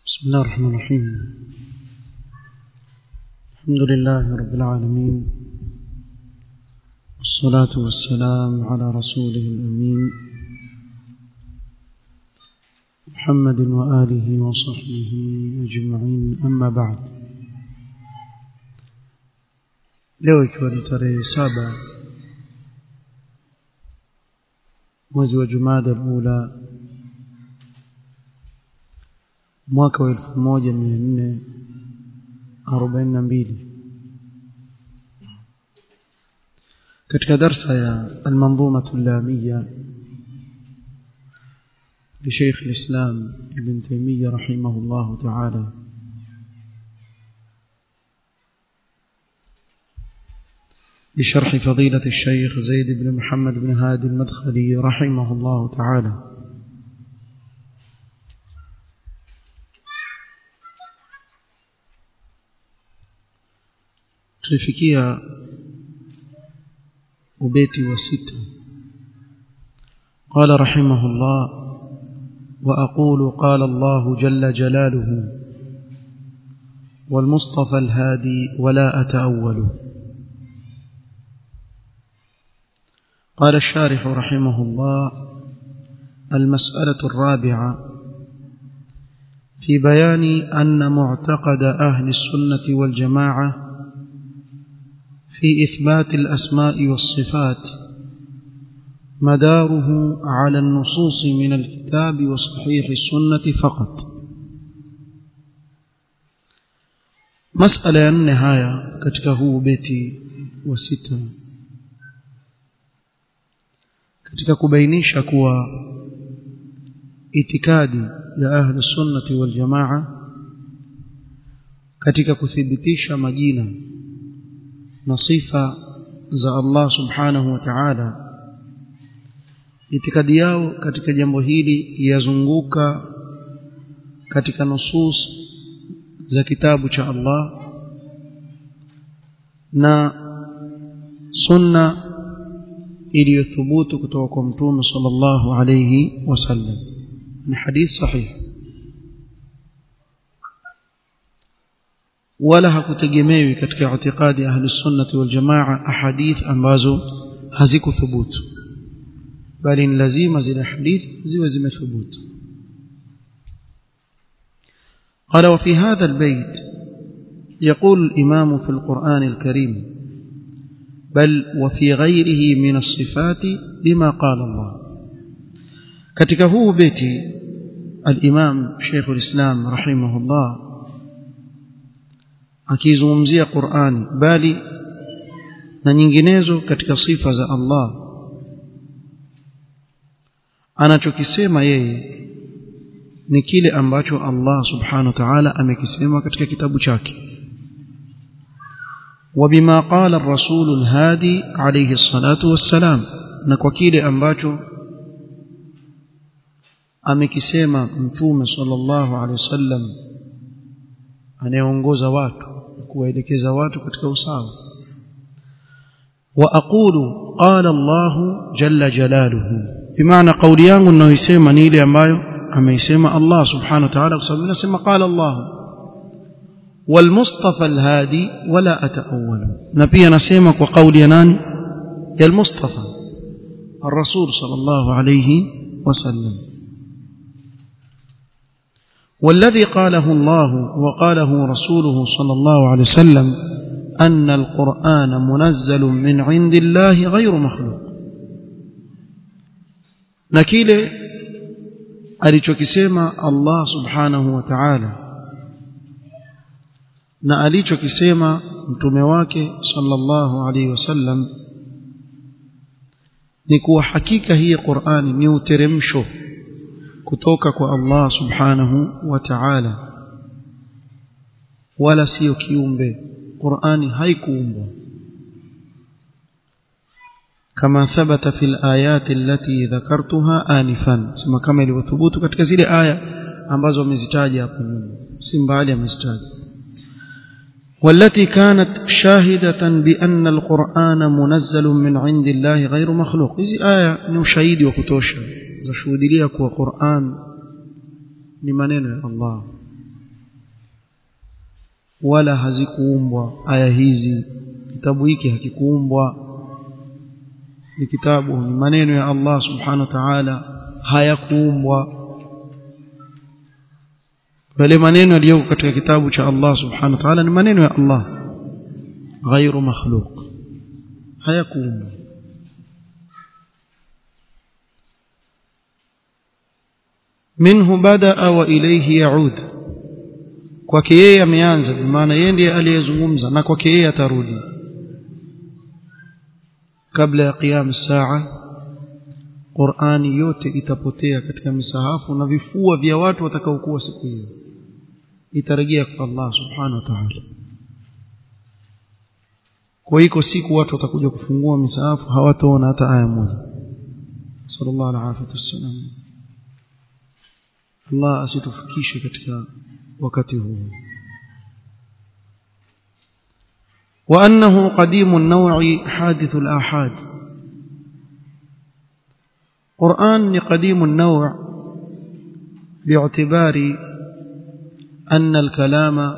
بسم الله الرحمن الرحيم الحمد لله رب العالمين والصلاة والسلام على رسوله الأمين محمد وآله وصحبه أجمعين أما بعد leo ikiwa ni tarehe saba mwezi wa jumada ula mwaka wa elfu moja mia nne arobaini na mbili katika darsa ya almanzumatu llamiya لشيخ الإسلام ابن تيمية رحمه الله تعالى بشرح فضيلة الشيخ زيد بن محمد بن هادي المدخلي رحمه الله تعالى tulifikia ubeti wa sita قال رحمه الله وأقول قال الله جل جلاله والمصطفى الهادي ولا أتأول قال الشارح رحمه الله المسألة الرابعة في بيان أن معتقد أهل السنة والجماعة في إثبات الأسماء والصفات مداره على النصوص من الكتاب وصحيح السنة فقط مسألة النهاية كتكه بيتي وستة katika kubainisha kuwa itikadi ya ahli sunnati wal jamaa katika kuthibitisha majina na sifa za Allah subhanahu wa ta'ala itikadi yao katika jambo hili yazunguka katika nusus za kitabu cha Allah na sunna iliyothubutu kutoka kwa mtume sallallahu alayhi wasallam ni hadith sahih wala hakutegemewi katika itikadi ahli sunnati wal jamaa ahadith ambazo hazikuthubutu bali ni lazima zile hadith ziwe zimethubutu قال وفي هذا البيت يقول الإمام في القرآن الكريم بل وفي غيره من الصفات بما قال الله katika huu beti al-Imam Sheikh al-Islam rahimahullah akizungumzia Qur'ani bali na nyinginezo katika sifa za Allah anachokisema yeye ni kile ambacho Allah subhanahu wa ta'ala amekisema katika kitabu chake وبما قال الرسول الهادي عليه الصلاة والسلام na kwa kile ambacho amekisema mtume sallallahu alaihi wasallam anayeongoza watu kuwaelekeza watu katika usawa wa aqulu qala Allah jalla jalaluhu bimaana kauli yangu ninayoisema ni ile ambayo ameisema Allah subhanahu wa ta'ala kwa sababu nasema qala Allah والمصطفى الهادي ولا أتأول نبي نسيمك وقول يناني يا المصطفى الرسول صلى الله عليه وسلم والذي قاله الله وقاله رسوله صلى الله عليه وسلم أن القرآن منزل من عند الله غير مخلوق نكيل alichokisema Allah subhanahu wa ta'ala na alichokisema mtume wake sallallahu alaihi wasallam ni kuwa hakika hii Qur'ani ni uteremsho kutoka kwa Allah subhanahu wa ta'ala wala sio kiumbe Qur'ani haikuumbwa kama thabata fil ayati allati dhakartuha anifan sema kama ilivyothubutu katika zile aya ambazo amezitaja hapo nyuma si mbali amezitaja والتي كانت شاهدة بأن القرآن منزل من عند الله غير مخلوق hizi aya ni ushahidi wa kutosha za shuhudia kuwa Qur'an ni maneno ya Allah wala hazikuumbwa aya hizi kitabu hiki hakikuumbwa ni kitabu ni maneno ya Allah subhanahu wa ta'ala hayakuumbwa bali maneno yaliyoko katika kitabu cha Allah subhanahu wa ta'ala ni maneno ya Allah ghairu makhluq hayakuumbwa minhu badaa wa ilayhi yaud kwake yeye ameanza maana yeye ndiye aliyezungumza na kwake yeye atarudi kabla ya qiyam saa Qur'ani yote itapotea katika misahafu na vifua vya watu watakaokuwa siku hiyo itarejea kwa Allah subhanahu wa ta'ala kwa hiyo siku watu watakuja kufungua misahafu hawataona hata aya moja sallallahu alaihi wasallam Allah asitufikishe katika wakati huu وأنه قديم النوع حادث الآحاد قرآن قديم النوع باعتبار أن الكلام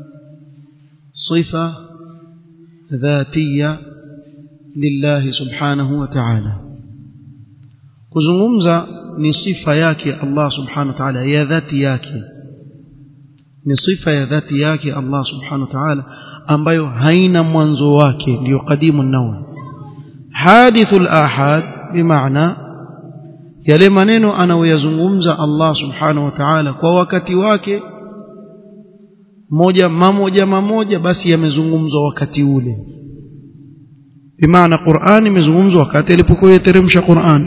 صفة ذاتية لله سبحانه وتعالى kuzungumza ni sifa yake Allah subhanahu wa ta'ala ya dhati yake ni sifa ya dhati yake Allah subhanahu wa ta'ala ambayo haina mwanzo wake ndio qadimu nawa hadithul ahad bimaana yale maneno anayoyazungumza Allah subhanahu wa ta'ala kwa wakati wake moja mamoja mamoja basi yamezungumzwa wakati ule bimaana Qur'an imezungumzwa wakati alipokuwa yateremsha Qur'an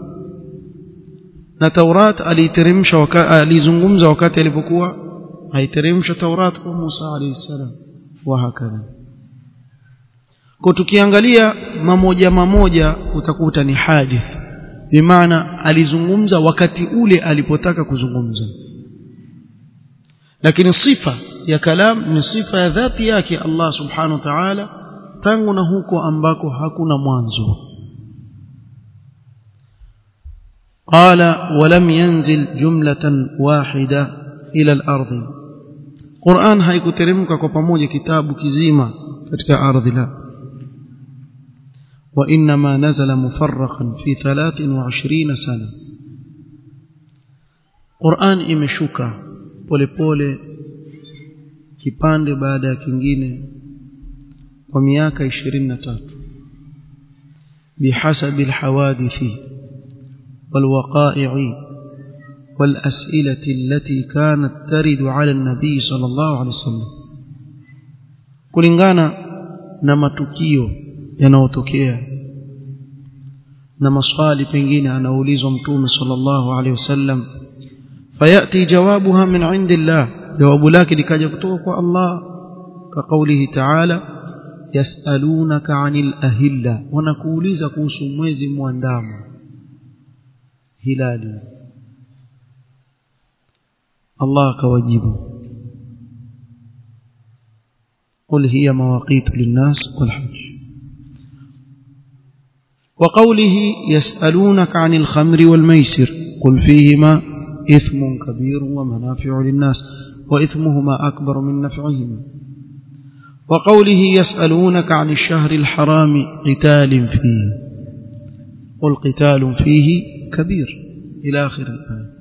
na Taurat aliteremsha wakati alizungumza wakati alipokuwa haiteremsha Taurat kwa Musa alayhi salam wa hakadha kwa tukiangalia mamoja mamoja utakuta ni hadith bimaana alizungumza wakati ule alipotaka kuzungumza lakini sifa ya kalam ni sifa ya dhati yake Allah subhanahu wa ta'ala tangu na huko ambako hakuna mwanzo قال ولم ينزل جملة واحدة إلى الأرض قرآن haikuteremka kwa pamoja kitabu kizima katika ardhi la وإنما نزل مفرقا في 23 سنة قرآن imeshuka polepole kipande baada ya kingine kwa miaka 23 bihasabi alhawadithi والوقائع والأسئلة التي كانت ترد على النبي صلى الله عليه وسلم kulingana na matukio yanayotokea na maswali pengine anaulizwa mtume sallallahu alaihi wasallam fayati jawabuha min indillah jawabu lake likaja kutoka kwa Allah ka kaulihi ta'ala yasalunaka 'anil ahilla wanakuuliza kuhusu mwezi mwandamo hilali Allah akawajibu قل هي مواقيت للناس والحج وقوله يسألونك عن الخمر والميسر قل فيهما إثم كبير ومنافع للناس وإثمهما أكبر من نفعهما وقوله يسألونك عن الشهر الحرام قتال فيه قل قتال فيه كبير إلى آخر الآية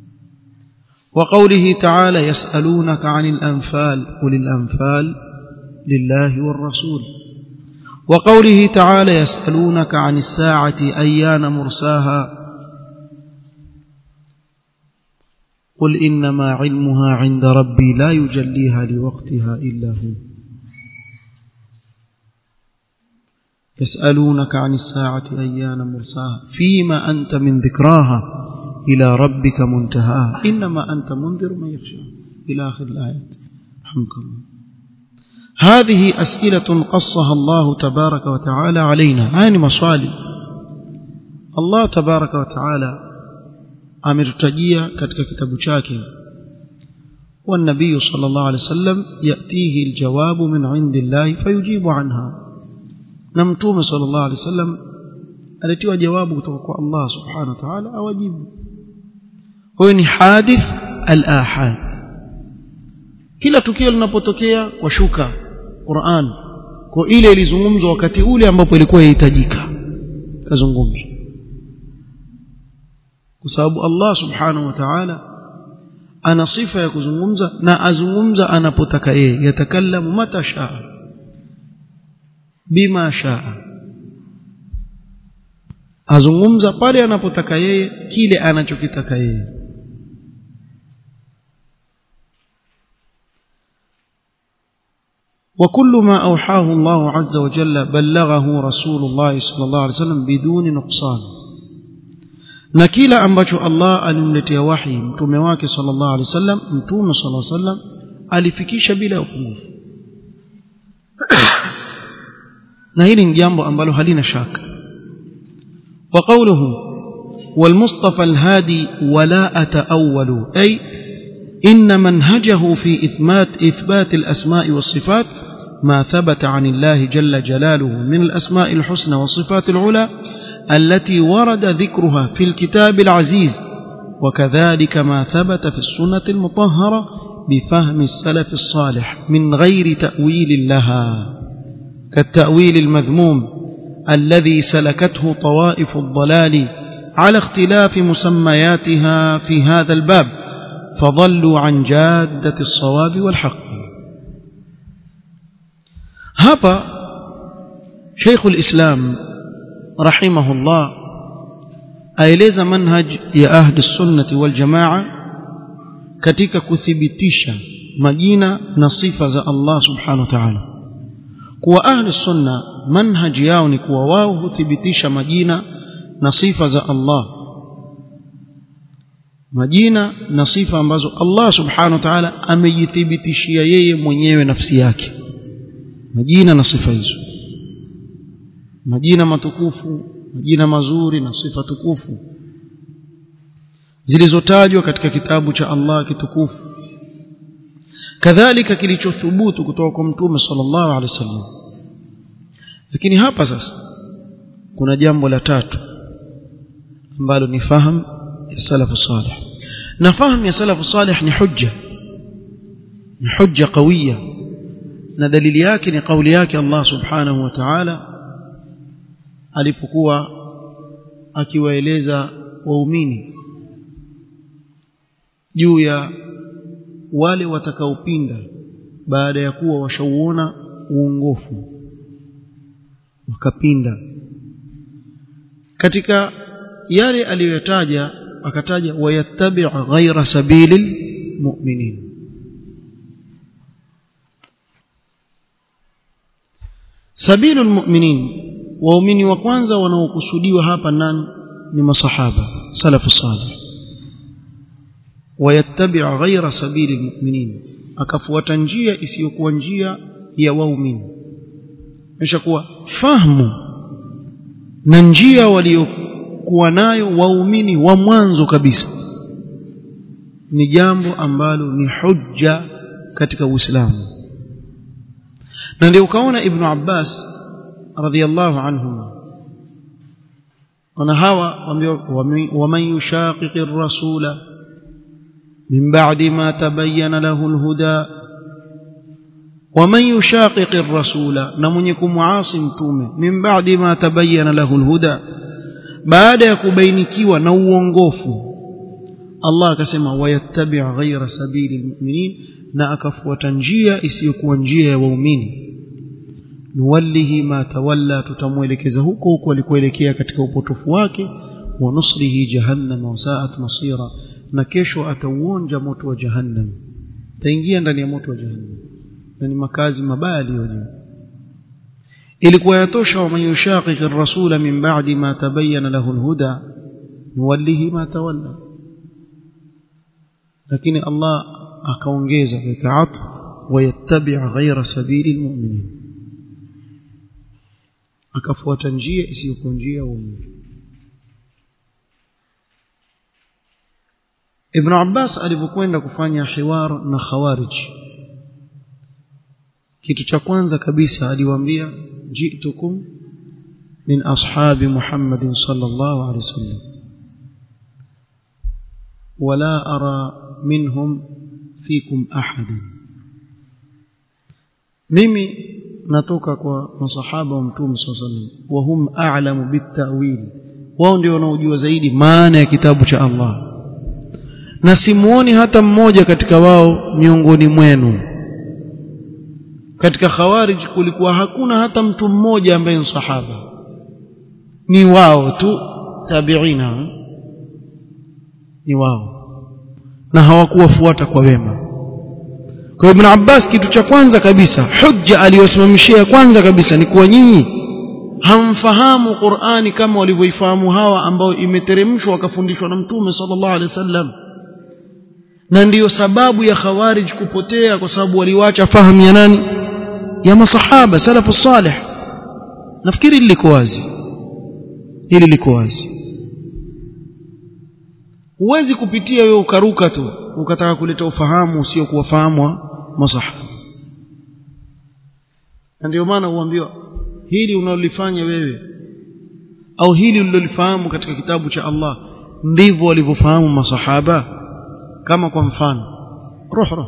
وقوله تعالى يسألونك عن الأنفال قل الأنفال لله والرسول وقوله تعالى يسألونك عن الساعة أيان مرساها قل إنما علمها عند ربي لا يجليها لوقتها إلا هو يسألونك عن الساعة أيان مرساها فيما أنت من ذكراها إلى ربك منتهاها إنما أنت منذر من يخشى إلى آخر الآيات رحمك الله هذه أسئلة قصها الله تبارك وتعالى علينا هاني مصالي الله تبارك وتعالى ametutajia katika kitabu chake والنبي صلى الله عليه وسلم يأتيه الجواب من عند الله فيجيب عنها نمتوم صلى الله عليه وسلم alitiwa jawabu kutoka kwa Allah subhanahu wa ta'ala awajibu huyo ni hadith al-ahad kila tukio linapotokea kwa shuka Qur'an kwa ile ilizungumzwa wakati ule ambapo ilikuwa yahitajika kazungumzwa kwa sababu Allah subhanahu wa ta'ala ana sifa ya kuzungumza na azungumza anapotaka yeye yatakallamu mata shaa bima shaa azungumza pale anapotaka yeye kile anachokitaka yeye وكل ما أوحاه الله عز وجل بلغه رسول الله صلى الله عليه وسلم بدون نقصان na kila ambacho Allah alimletea wahi mtume wake sallallahu alaihi wasallam mtume sallallahu alaihi wasallam alifikisha bila upungufu na hili ni jambo ambalo halina shaka wa qawluhu والمصطفى الهادي ولا أتأول أي إن منهجه في إثبات إثبات الأسماء والصفات ما ثبت عن الله جل جلاله من الأسماء الحسنى والصفات العلى التي ورد ذكرها في الكتاب العزيز وكذلك ما ثبت في السنة المطهرة بفهم السلف الصالح من غير تأويل لها كالتأويل المذموم الذي سلكته طوائف الضلال على اختلاف مسمياتها في هذا الباب فضلوا عن جادة الصواب والحق هذا شيخ الإسلام رحمه الله aeleza manhaj ya ahli sunnati wal jamaa katika kuthibitisha majina na sifa za Allah subhanahu wa ta'ala kuwa ahli sunna manhaj yao ni kuwa wao huthibitisha majina na sifa za Allah majina na sifa ambazo Allah subhanahu wa ta'ala amejithibitishia yeye mwenyewe nafsi yake majina na sifa hizo majina matukufu majina mazuri na sifa tukufu zilizotajwa katika kitabu cha Allah kitukufu kadhalika kilichothubutu kutoka kwa mtume sallallahu alaihi wasallam lakini hapa sasa kuna jambo la tatu ambalo ni fahamu ya salafu salih na fahamu ya salafu salih ni hujja ni hujja qawiya na dalili yake ni kauli yake Allah subhanahu wa ta'ala alipokuwa akiwaeleza waumini juu ya wale watakaopinda baada ya kuwa washauona uongofu wakapinda katika yale aliyoyataja akataja wayattabi' ghaira sabilil mu'minin sabilul mu'minin waumini wa kwanza wanaokusudiwa hapa nani ni masahaba salafu salih wayattabi' ghaira sabili almu'minin akafuata njia isiyokuwa njia ya waumini kisha kuwa fahamu na njia waliokuwa nayo waumini wa mwanzo kabisa ni jambo ambalo ni hujja katika Uislamu na ndio ukaona Ibn Abbas radhiyallahu anhum wana hawa waman yushaqiqi ar-rasula min ba'di ma tabayyana lahu al-huda waman yushaqiqi ar-rasula na mwenye kumuasi mtume min ba'di ma tabayyana lahu al-huda baada ya kubainikiwa na uongofu Allah akasema wayattabi' ghayra sabili al-mu'minin na akafuata njia isiyokuwa njia ya waumini nuwallihi ma tawalla tutamwelekeza huko huko alikoelekea katika upotofu wake wa nusrihi jahannam wa sa'at masira na kesho atauonja moto wa jahannam taingia ndani ya moto wa jahannam na ni makazi mabaya aliyoje ilikuwa yatosha wa man yushaqiq ar-rasula min ba'di ma tabayyana lahu al-huda nuwallihi ma tawalla lakini Allah akaongeza kaat wayattabi' ghayra sabili al-mu'minin akafuata njia isiyokuwa njia ya uongofu Ibn Abbas alipokwenda kufanya hiwar na Khawarij kitu cha kwanza kabisa aliwaambia jitukum min ashabi Muhammadin sallallahu alaihi wasallam wala ara minhum fikum ahadan mimi natoka kwa masahaba wa mtume sallallahu alaihi wasallam wa hum a'lamu bitawil wao ndio wanaojua zaidi maana ya kitabu cha Allah na simuoni hata mmoja katika wao miongoni mwenu katika khawarij kulikuwa hakuna hata mtu mmoja ambaye ni sahaba ni wao tu tabiina ni wao na hawakuwafuata kwa wema kwa ibn Abbas kitu cha kwanza kabisa hujja aliyosimamishia kwanza kabisa ni kuwa nyinyi hamfahamu Qur'ani kama walivyoifahamu hawa ambao imeteremshwa wakafundishwa na Mtume sallallahu alaihi wasallam na ndiyo sababu ya khawarij kupotea kwa sababu waliwacha fahamu ya nani ya masahaba salafu salih nafikiri liko wazi hili liko wazi huwezi kupitia wewe ukaruka tu ukataka kuleta ufahamu usio kuwafahamu masahaba na ndio maana huambiwa hili unalolifanya wewe au hili ulilolifahamu katika kitabu cha Allah ndivyo walivyofahamu masahaba kama kwa mfano roh roh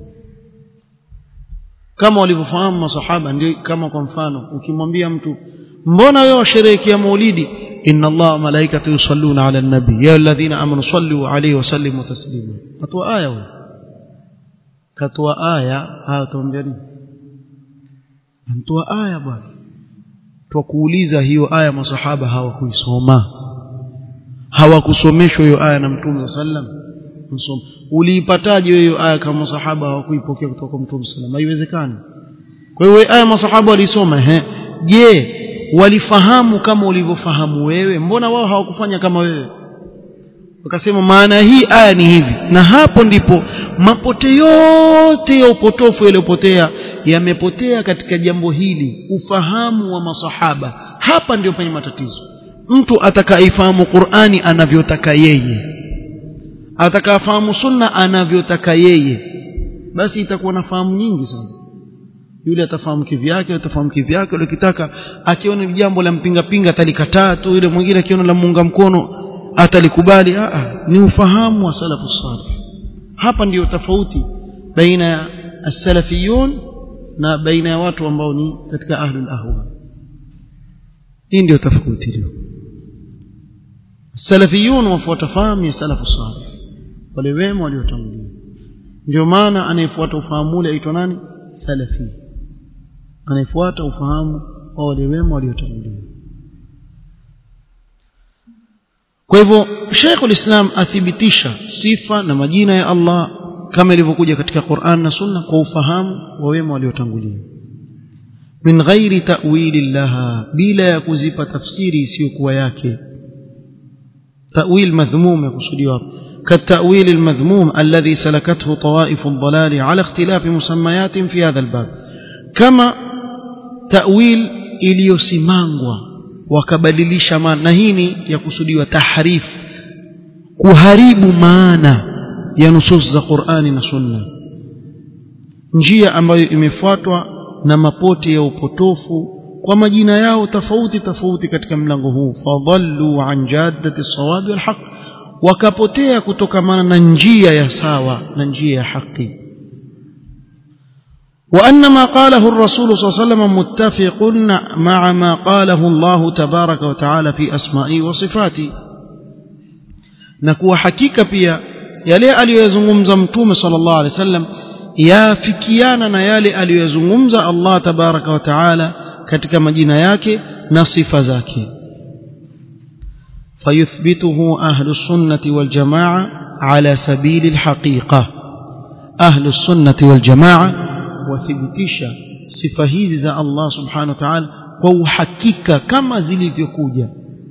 kama walivyofahamu masahaba ndio kama kwa mfano ukimwambia mtu mbona wewe washerehekea maulidi inna Allah malaikatu yusalluna ala nabi ya alladhina amanu sallu alayhi wa sallimu taslima katwa aya wewe katwa aya haya tuambia nini antoa aya bwana twakuuliza hiyo aya masahaba hawakuisoma hawakusomeshwa hiyo aya na mtume sallam msoma uliipataje hiyo aya kama masahaba hawakuipokea kutoka kwa mtume sallam haiwezekani kwa hiyo aya masahaba walisoma ehe je walifahamu kama ulivyofahamu wewe mbona wao hawakufanya kama wewe wakasema maana hii aya ni hivi na hapo ndipo mapote yote ya upotofu yaliyopotea yamepotea katika jambo hili ufahamu wa masahaba hapa ndio penye matatizo mtu atakaifahamu Qur'ani anavyotaka yeye atakafahamu sunna anavyotaka yeye basi itakuwa na fahamu nyingi sana yule atafahamu kivyake atafahamu kivyake yule kitaka akiona jambo la mpinga pinga atalikataa tu yule mwingine akiona la muunga mkono atalikubali a a ni ufahamu wa salafu salih hapa ndiyo tofauti baina ya as-salafiyun na baina ya watu ambao ni katika ahlul ahwa hii ndio tofauti leo salafiyun wafuata fahamu ya salafu salih wale wema waliotangulia ndio maana anayefuata ufahamu ule aitwa nani salafi anayefuata ufahamu wa wale wema waliotangulia kwa hivyo Sheikh islam athibitisha sifa na majina ya Allah kama ilivyokuja katika Qur'an na Sunna kwa ufahamu wa wema waliotangulia min ghairi ta'wili laha bila ya kuzipa tafsiri isiyokuwa yake ta'wil madhmum yakusudiwa hapo كالتأويل المذموم الذي سلكته طوائف الضلال على اختلاف مسميات في هذا الباب كما تأويل iliyosimangwa wakabadilisha maana na hii ni ya kusudiwa tahrif kuharibu maana ya nusus za Qur'ani na Sunna njia ambayo imefuatwa na mapote ya upotofu kwa majina yao tofauti tofauti katika mlango huu fadhallu an jaddati sawabi wal haqq wakapotea kutokamana na njia ya sawa na njia ya haki وأن ما قاله الرسول صلى الله عليه وسلم متفق مع ما قاله الله تبارك وتعالى في أسمائه وصفاته نكو حقيقة pia yale aliyozungumza mtume sallallahu alaihi wasallam yafikiana na yale aliyozungumza Allah tabaraka wa taala katika majina yake na sifa zake فيثبته أهل السنة والجماعة على سبيل الحقيقة أهل السنة والجماعة وثبتش صفة هذه الله سبحانه وتعالى وحكيك كما زلي بيكوجا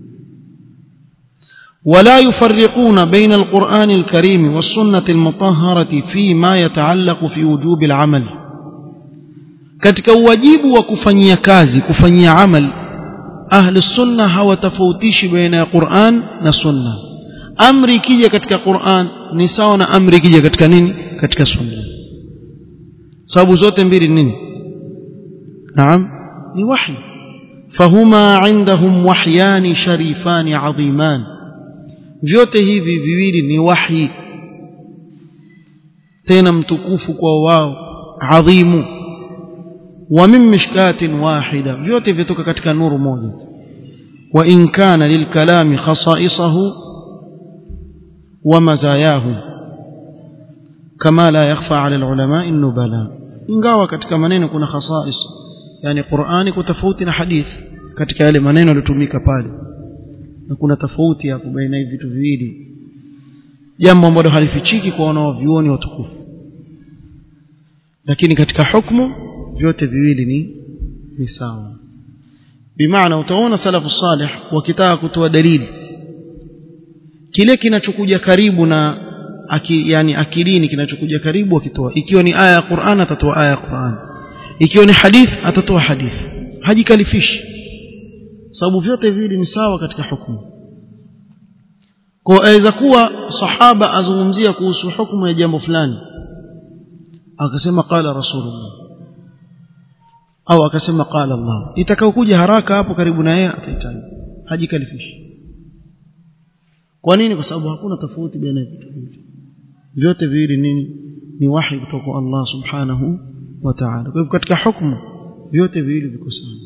ولا يفرقون بين القرآن الكريم والسنة المطهرة فيما يتعلق في وجوب العمل katika uwajibu wa kufanyia kazi kufanyia amal ahli sunna hawatofautishi baina ya Qur'an na sunna amri ikija katika Qur'an ni sawa na amri ikija katika nini katika sunna sababu zote mbili nini naam ni wahi fahuma indahum wahyani sharifani adhiman vyote hivi viwili ni wahi tena mtukufu kwa wao adhimu wa min mishkatin wahida vyote vitoka katika nuru moja wa in kana lilkalami khasaisahu wa mazayahu kama la yakhfa ala alulama an-nubala ingawa katika maneno kuna khasais yani Qur'ani kwa tofauti na hadith katika yale maneno yaliyotumika pale na kuna tofauti hapo baina hivi vitu viwili jambo ambalo halifichiki kwa wanaovioni watukufu lakini katika hukumu vyote viwili ni ni sawa bimaana utaona salafu salih wakitaka kutoa dalili kile kinachokuja karibu na aki, yani akilini kinachokuja karibu wakitoa ikiwa ni aya ya Qur'an atatoa aya ya Qur'an ikiwa ni hadith atatoa hadith hajikalifishi sababu vyote viwili ni sawa katika hukumu kwa aweza kuwa sahaba azungumzia kuhusu hukumu ya jambo fulani akasema qala rasulullah au akasema qala Allah itakaokuja haraka hapo karibu na yeye atahitaji hajikalifishi kwa nini kwa sababu hakuna tofauti baina ya vitu hivi vyote viwili nini ni wahi kutoka kwa Allah subhanahu wa ta'ala kwa hivyo katika hukumu vyote viwili viko sawa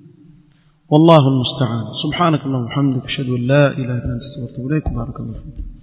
والله المستعان سبحانك اللهم وبحمدك اشهد ان لا اله الا انت استغفرك واتوب اليك بارك الله فيك